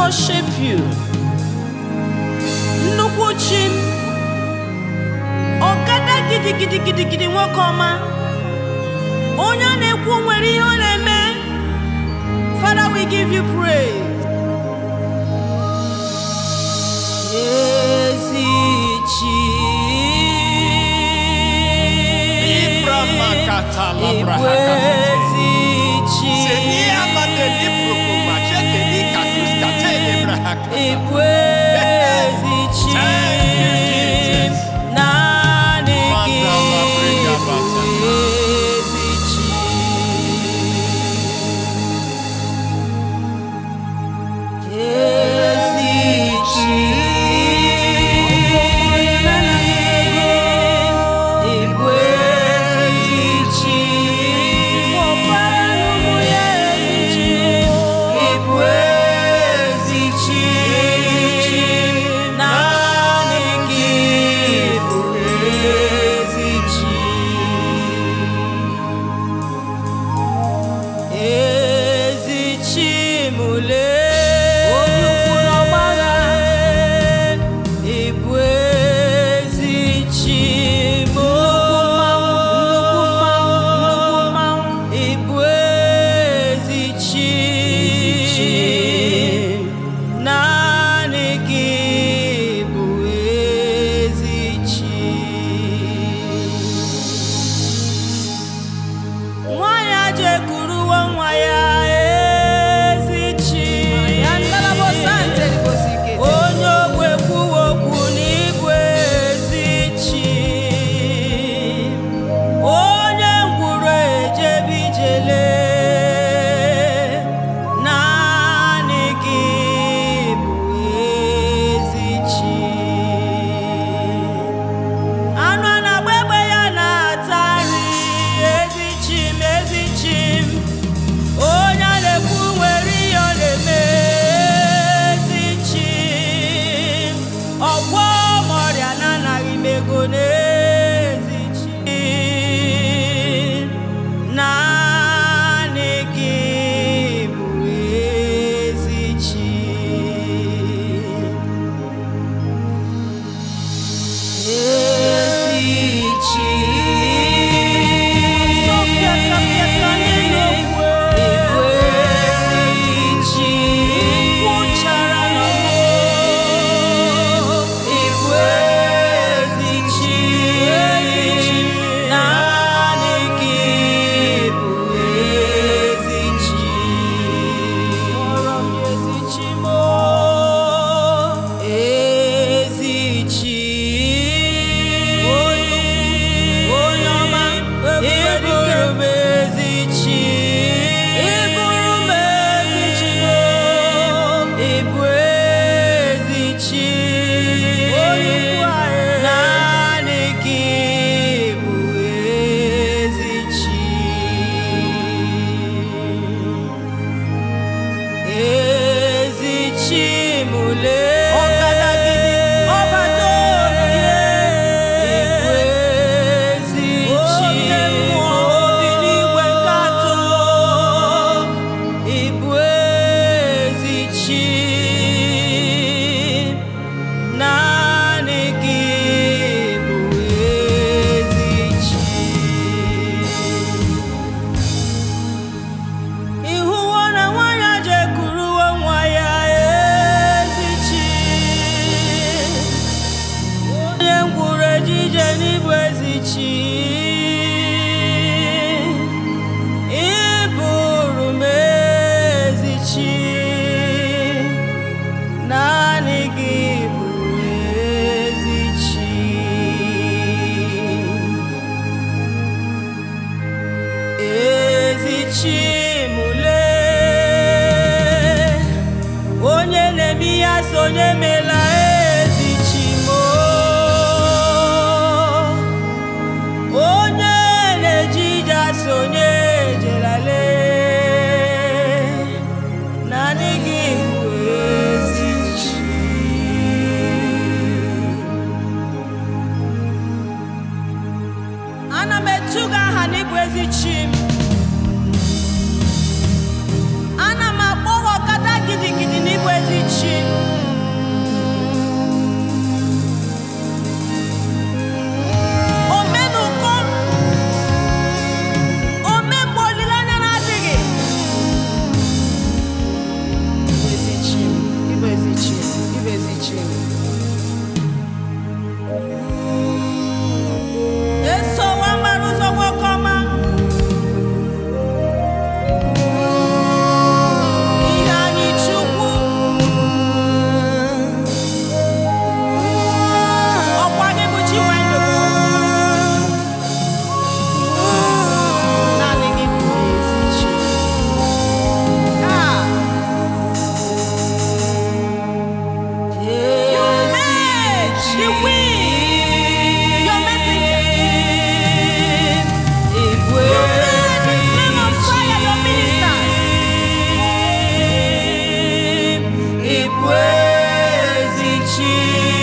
worship you. Nnukwu chi m, ọkada gidigidi gidigidi nwoke ọma, onye a na-ekwu nwere ihe ọ na-eme. Father, we give you praise. Ezi chi. Libra makata labra Igwe hakata. ezi chi. Seni amate libro kumachete ni katus kate libra hakata. Igwe ezi chi. Thank you, Jesus. Naanị gị Manda la briga bata. bụ ezi chi. Ezi chi. Igwe ezi chi. Igwe ezi chi. Naanị gị bụ ezi chi. Ezi Chimule onye ukwu n'ọgbagha ịbụ ezi Chimo ịbụ ezi Chi naanị gị bụ ezi Chi nwanyị a jekuruwo nwa ya ezi chi onye ogwe kwuwo okwu n'igwe ezi chi onye ngwuru ejebe ijele naanị gị bụ ezi chi anụ a na-agba egbe ya na-ata nri ezi chim ezi chim onye a na-ekwu nwere ihe ọ na-eme ezi chim ọgwọ ma ọrịa na-anaghị m ego n'ezi chim naanị gị bụ ezi chim Ezi chi. Igwe ezi chi. Igwe ezi chi. Naanị gị bụ ezi chi. Ezi chi. Onye ọma, ịbụrụ m ezi chi. Ịbụrụ m ezi chi. Ịbụ ezi chi. Naanị gị bụ ezi chi. Ezi Chimule ọgadagidi ọbata olie Igwe ezi chi obi n'igwe nke atọ Igbu ezi chi naanị gị bụ ezi chi Ịhụwo na nwanyị a jekuruwo nwa ya ezi chi onye ngwuru ejije n'ịbụ ezi chi ịbụrụ m ezi chi naanị gị bụ ezi chi ezi chimule onye na-eme ihe asị onye mela ezi chimo onye na-eje ije asị onye ejelale naanị gị bụ ezi chi ana m etu gị aha n'ịbụ ezi chi m ana m akpọ gị ọkada gidigidi n'ịbụ ezi chi gị